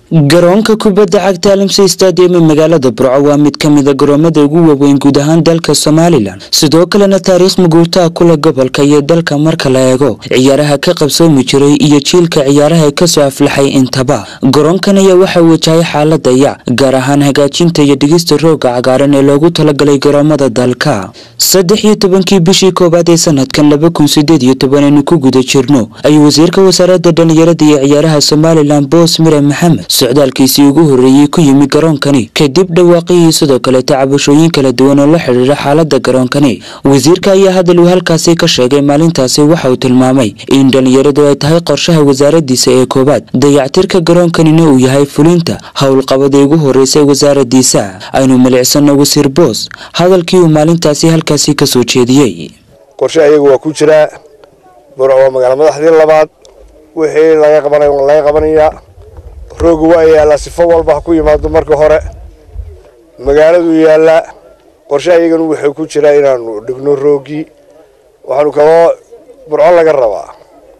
garoonka kubadda cagta alamsey stadium ee magaalada burco waa mid ka mida garoomada ugu waaweyn guud ahaan dalka somalilan sidoo kalena taariikh muguurtaa kule gobolka iyo dalka marka la eego ciyaaraha ka qabsoomi jiray iyo jiilka ciyaaraha kasoo aflaxay intaba garoonkan ayaa waxaa wajahay xaalada yac gaar ahaan hagaajinta iyo dhigista rooga cagaaran ee loogu talagalay garoomada dalka saddex iyo tobankii bishii koowaad ee sanadkan laba kun sideed iyo toban aynu ku guda jirno ayuu wasiirka wasaaradda dhalinyarada iyo ciyaaraha somalilan boos mire maxamed socdaalkiisii ugu horreeyey ku yimi garoonkani kadib dhawaaqihii sidoo kaleeta cabashooyin kala duwan oo la xidhiidha xaalada garoonkani wasiirka ayaa hadal uu halkaasi ka sheegay maalintaasi waxa uu tilmaamay in dhalinyaradu ay tahay qorshaha wasaaradiisa ee koowaad dayactirka garoonkanina uu yahay fulinta howlqabadii ugu horreysay wasaaradiisa aynu milicsano wasiir boos hadalkii uu maalintaasi halkaasi kasoo jeediyey qorshe ayagu waa ku jiraa burco waa magaala madaxdii labaad wixii laga qabanay laga qabanayaa rooga waa yaallaa sifo walba ha ku yimaado marka hore magaaladuu yaallaa qorshe ayagana wuxuu ku jiraa inaanu dhigno roogii waxaanu kaloo burco laga rabaa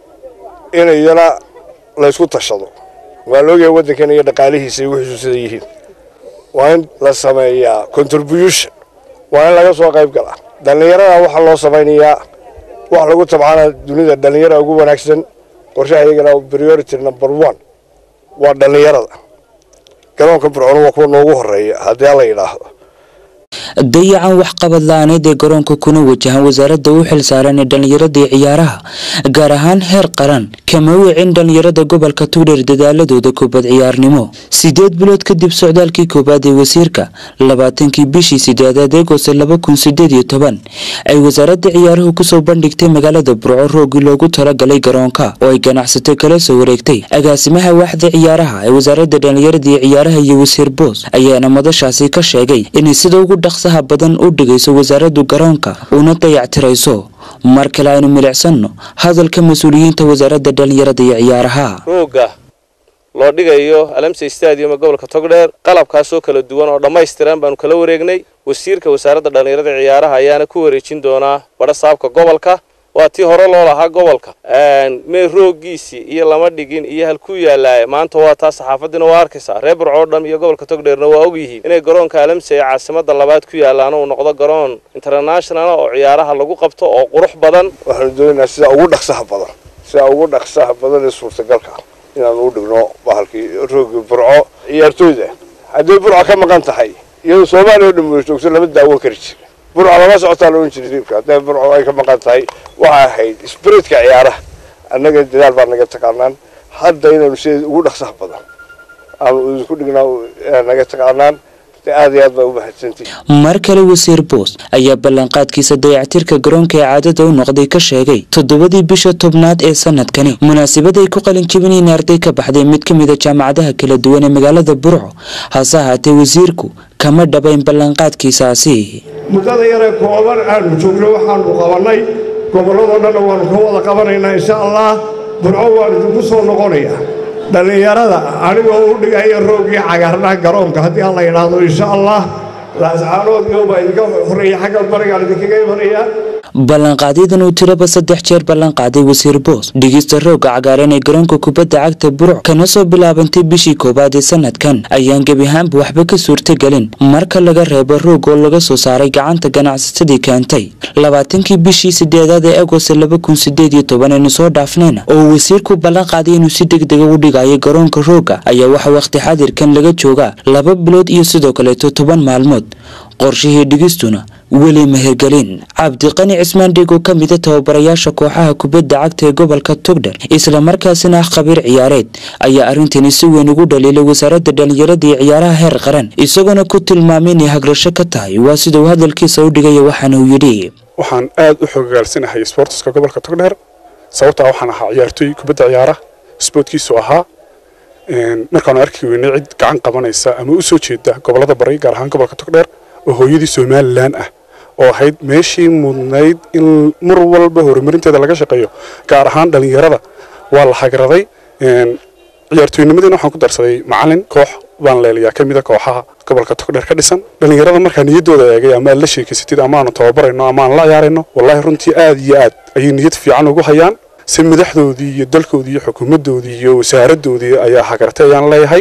in iyana laysku tashado waa laogyahay waddankan iyo dhaqaalihiisa iyo wixiisu sida yihiin waa in la sameeyaa contribution waa in laga soo qayb galaa dhallinyarada waxaa loo samaynayaa wax lagu tabcana dunida dhallinyara ugu wanaagsan qorshaha iyagana priority number one waa dhallinyarada garoonka burcona waa kuwa noogu horeeya haddii alla yidhaahdo dayacan waxqabad la-aaneed ee garoonka kuna wajahan wasaaradda u xil saaran ee dhallinyarada ciyaaraha gaar ahaan heer qaran kama wicin dhallinyarada gobolka tugdheer dadaaladooda kubad ciyaarnimo sideed bilood kadib socdaalkii koowaad ee wasiirka labaatankii bishii sideedaad eegooste laba kun sideed iyo toban ay wasaaradda ciyaaruhu kusoo bandhigtay magaalada burco roogii loogu talagalay garoonka oo ay ganacsato kala soo wareegtay agaasimaha waaxda ciyaaraha ee wasaaradda dhallinyarada iyo ciyaaraha iyo wasiir boos ayaana madashaasi ka sheegay inay sida ugu dhaqsaha badan u dhigayso wasaaraddu garoonka una dayactirayso mar kale aynu milicsanno hadalka mas-uuliyiinta wasaaradda dhallinyarada iyo ciyaaraha rooga loo dhigayo alamsey stadium ee gobolka togdheer qalabkaasoo kala duwan oo dhammaystiran baanu kala wareegnay wasiirka wasaaradda dhallinyarada ciyaaraha ayaana ku wareejin doonaa badha saabka gobolka waa tii hore loo lahaa gobolka mee roogiisii iyo lama dhigin iyo halkuu yaallaaye maanta waa taa saxaafadiina waa arkaysaa reer burco o dham iyo gobolka togdheerna waa ogyihiin inay garoonka alamsey ee caasimada labaad ku yaallaan uu noqdo garoon international oo ciyaaraha lagu qabto oo qurux badan waxaanu doonaynaa sida ugu dhaqsaha badan sida ugu dhaqsaha badan ee suurtagalka inaanu u dhigno bahalkii roogii burco ciyaartooyda hadday burco ka maqan tahay iyadoo soomaaliya oo dhan wada joogto lama daawan kari jira burco lama socotaa laohan jiray riibka hadday burco ay ka maqan tahay waxay ahayd sbiritka ciyaaraha annaga dadaal baa naga taqaanaan hadda inaynu sida ugu dhaqsaha badan aanu idinku dhignaa naga taqaanaan aad iyo aad baa u mahadsantihi mar kale wasiir boos ayaa ballanqaadkiisa dayactirka garoonka ee caadada u noqday ka sheegay toddobadii bisha tobnaad ee sanadkani munaasabad ay ku qalin jebinayeen arday ka baxday mid ka mid a jaamacadaha kala duwan ee magaalada burco hase ahaatee wasiirku kama dhabayn ballanqaadkiisaasi muddada yaree kooban aanu joogno waxaanu qabannay gobolladoo dhanna waannu ka wada qabanaynaa insha allah burco waan idinku soo noqonayaa dhallinyarada anigoo u dhigaya roogii cagaarnaa garoonka haddii alla yidhaahdo insha allah laascaanoodyo baa idinka horreeya xagga barigaan idinkaga imanayaa ballanqaadyadan uu tiraba saddex jeer ballanqaaday wasiir boos dhigista rooga cagaaran ee garoonka kubadda cagta burc kana soo bilaabantay bishii koowaad ee sanadkan ayaan gebi ahaanba waxba ka suurtagelin marka laga reebo roog oo laga soo saaray gacanta ganacsatadii keentay labaatankii bishii sideedaad ee agost laba kun sideed iyo toban aynu soo dhaafnayna oo wasiirku ballanqaaday inuu si degdega u dhigayo garoonka rooga ayaa waxaa wakhti xadirkan laga joogaa laba bilood iyo sidoo kaleeto toban maalmood qorshihii dhigistuna weli mehergelin cabdiqani cismaan dhig oo ka mida tababarayaasha kooxaha kubadda cagta ee gobolka togdher islamarkaasina ah khabiir ciyaareed ayaa arrintani si weyn ugu dhaliilay wasaaradda dhallinyarada iyo ciyaaraha heer qaran isagoona ku tilmaamay inay hagrasho ka tahay waa sida uu hadalkiisa u dhigaya waxaana uu yidhi waxaan aad u xogogaalsanahay sboortiska gobolka togdheer sababtaa waxaan ahaa ciyaartooy kubadda ciyaara sboortkiisu ahaa markaanu arki weynay cid gacan qabanaysa ama u soo jeeda gobolada bari gaar ahaan gobolka togdheer oo hooyadii somalilan ah oo ahayd meeshii mudnayd in mar walba horumarinteeda laga shaqeeyo gaar ahaan dhallinyarada waa la hagraday ciyaartooynimadiina waxaan ku darsaday macalin koox baan leelayaa ka mida kooxaha gobolka togdheer ka dhisan dhallinyarada markaa niyaddooda eegay ama aad la sheekaysatid ama aanu tababarayno ama aan la ciyaarayno wallaahi runtii aad iyo aad ayay niyad fiican ugu hayaan si madaxdoodii iyo dalkoodii iyo xukuumaddoodii iyo wasaaradoodii ayaa hagartay ayaan leeyahay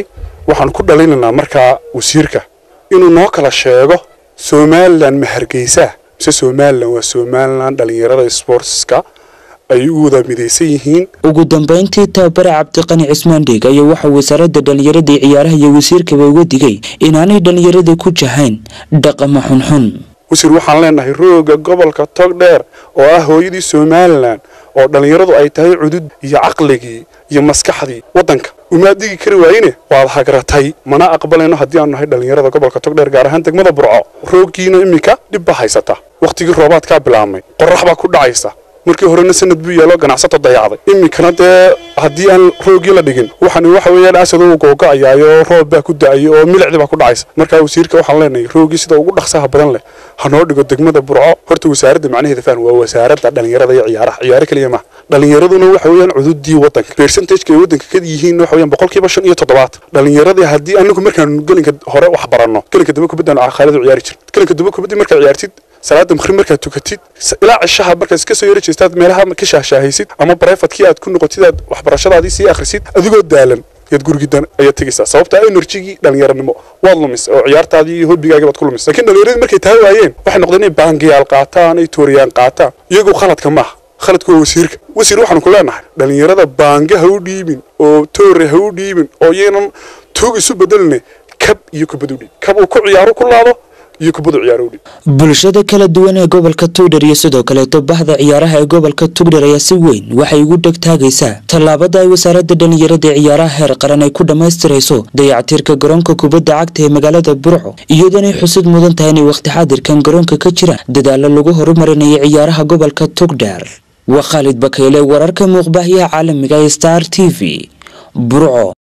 waxaan ku dhalinaynaa markaa wasiirka inuu noo kala sheego somalilan ma hargeysa mise somalilan waa somalilan dhallinyarada sportska ay u wada midaysan yihiin ugu dambeyntii tababare cabdiqani cismaan dhiig ayaa waxaa wasaaradda dhallinyarada iyo ciyaaraha iyo wasiirkaba uga digay inaanay dhallinyaradii ku jahayn dhaqama xunxun wasiir waxaan leenahay rooga gobolka togdheer oo ah hooyadii somalilan oo dhallinyaradu ay tahay cudud iyo caqligii iyo maskaxdii waddanka umaad digi kari waayine waad hagratay mana aqbalayno haddii aanu nahay dhallinyarada gobolka togdheer gaar ahaan degmada burco rooggiina iminka dhib baa haysata wakhtigii roobaadkaa bilaabmay qorrax baa ku dhacaysa markii horena sanad buu yeelo ganacsato dayacday iminkana dee haddii aan roogii la dhigin waxaan waxa weeyaan asad uu googa'ayaayo roob baa ku da'ayo oo milicdi baa ku dhacaysa markaa wasiirka waxaan leenahay roogii sida ugu dhaqsaha badan leh ha noo dhigo degmada burco horta wasaaradda macnaheeda fahn waa wasaaradda dhallinyarada iyo ciyaaraha ciyaaro keliya maaha dhallinyaraduna waxa weeyaan cududii waddanka percentageka ay waddanka ka yihiin waxa weeyaan boqolkiiba shan iyo toddobaad dhallinyaradii haddii anagu markaan gelinka hore wax baranno gelinka dambe kubaddan khaaladu ciyaari jir gelinka dambe kubaddi markaa ciyaartid salaada maqrib markaad tukatid ilaa cishaha markaad iska soo yari jeestaad meelaha ka shaahshaahaysid ama barefadkii aad ku noqotid aad waxbarashadaadii sii akhrisid adigoo daalan yaad gurigiidan ayaad tegaysaa sababta enerjigii dhallinyaranimo waad lumis oo ciyaartaadii iyo hobbigaagii baad ku lumis laakiin dhallinyaradii markay taa waayeen waxay noqdeen inay baangiyaal qaataan ay tooriyaan qaataan iyagu khaladka maaha khaladku waa wasiirka wasiir waxaanu ku leenahay dhallinyarada baange ha u dhiibin oo toore ha u dhiibin oo iyaynan tuug isu bedeline kab iyo kubad u dhiib kab uu ku ciyaaro ku laado iyo kubadu ciyaaro u dhiib bulshada kala duwan ee gobolka tugdher iyo sidoo kaleeto bahda ciyaaraha ee gobolka tugdher ayaa si weyn waxay ugu dhegtaagaysaa tallaabada ay wasaaradda dhallinyarada ee ciyaaraha heer qaran ay ku dhammaystirayso dayactirka garoonka kubadda cagta ee magaalada burco iyadoonay xusid mudan tahay inay wakhti xaadirkan garoonka ka jiraan dadaalo lagu horumarinayo ciyaaraha gobolka tugdher waa khaalid bakayle wararka muuqbaahiyaha caalamiga ee star t v burco